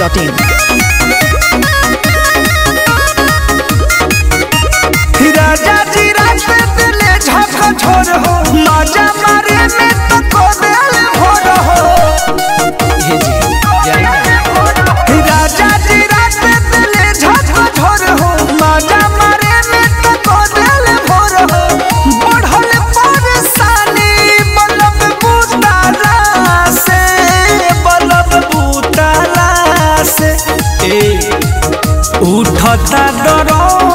biharmasti.in राजा जी रात दिले झक झोर हो मजा मारे में तो को दिल भोर हो राजा जी रात दिले झक झोर हो मजा मारे में तो को दिल भोर हो बढ़ल परेशानी बलब बुताला से बलब बुताला से ए उठता दरद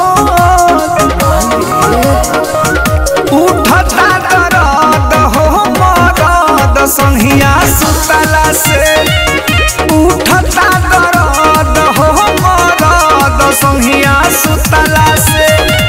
उठता दरद हो मरद संहिया सुतला से उठता दरद हो मरद संहिया सुतला से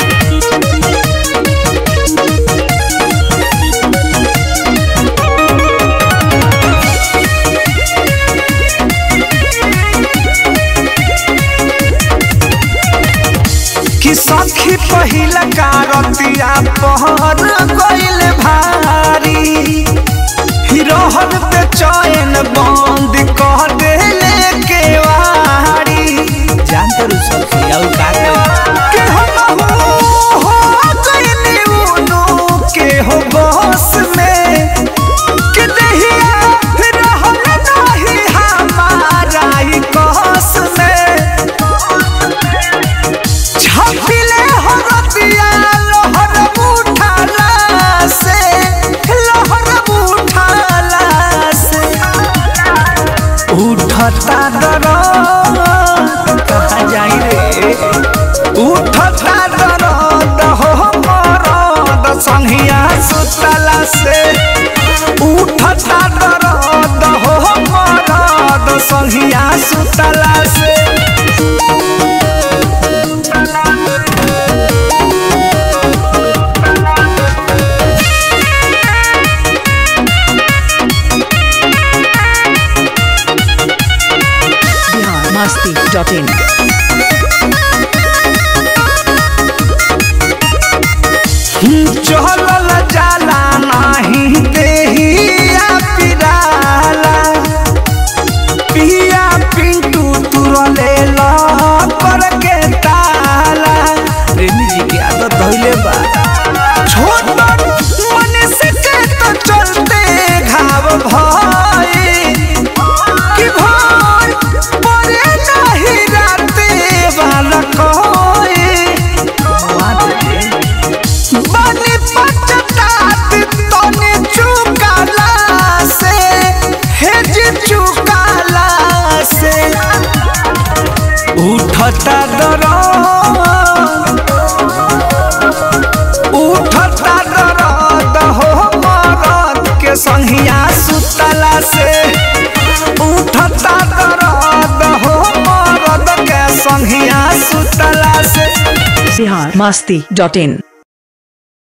कि सखी पहिला कारतिया पहर गइल भारी हिरोहन पे चैन बंद कह देले केवारी जानते रहो सखी और का के हम हो गइल उनु के हो बस में कि दहिया रहल नाही हमारा ही कस में छपिले हरतिया लहर उठाला से लहर उठाला से उठता दरद कहाँ जाई रे उठता दरद हो मरद संहिया सुतला से उठता दरद हो मरद संहिया सुतला से biharmasti.in चहलल जाला नाही देहिया पिराला पिया पिंटू तुरले पर के ताला प्रेमी जी की आदत धइले बा छोट मनुष्य के तो चलते घाव भाई कि भाई परे नहीं राते वाला कोई बनी पचतात तने चुकाला से हेज चुकाला से उठता दरद उठता दरद हो मरद के संहिया सुतला से उठता दरद हो मरद के संहिया सुतला से biharmasti.in